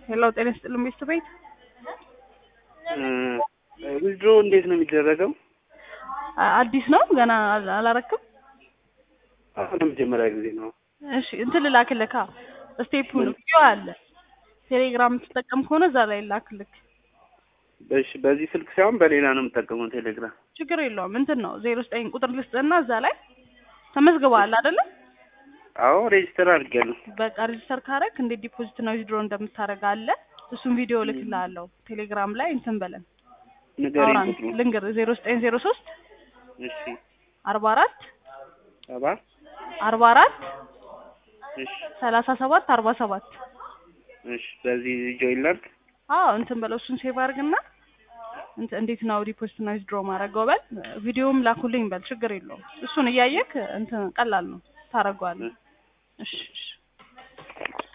ሄሎ ጤና ይስጥልኝ ቤት ቤት ዊዝድሮ እንዴት ነው የሚደረገው? አዲስ ነው ገና አል- አላረክም። አሁን ለመጀመሪያ ጊዜ ነው። እሺ እንትን ልላክልካ ስቴፑን ቪዲዮ አለ ቴሌግራም የምትጠቀም ከሆነ እዛ ላይ ላክልክ። እሺ በዚህ ስልክ ሳይሆን በሌላ ነው የምጠቀመው ቴሌግራም። ችግር የለውም እንትን ነው ዜሮ ዘጠኝ ቁጥር ልስጥና እዛ ላይ ተመዝግበዋል አይደለ? አዎ ሬጅስተር አድርጌያለሁ። በቃ ሬጅስተር ካረግ እንዴት ዲፖዚት ነው ዊዝድሮ እንደምታደርግ አለ። እሱን ቪዲዮ ልክልሃለሁ ቴሌግራም ላይ እንትን በለን ንገሪኝ አውራን ቁጥሩ። ልንገር ዜሮ ዘጠኝ ዜሮ ሶስት እሺ አርባ አራት ሰባ አርባ አራት እሺ ሰላሳ ሰባት አርባ ሰባት እሺ በዚህ ጆይን ላድርግ። አዎ እንትን በለው እሱን ሴቭ አድርግና እንትን እንዴት ነው ሪፖስት እና ዊዝድሮ ማድረገው በል ቪዲዮም ላኩልኝ በል ችግር የለውም እሱን እያየክ እንትን ቀላል ነው ታደርገዋለህ እሺ እሺ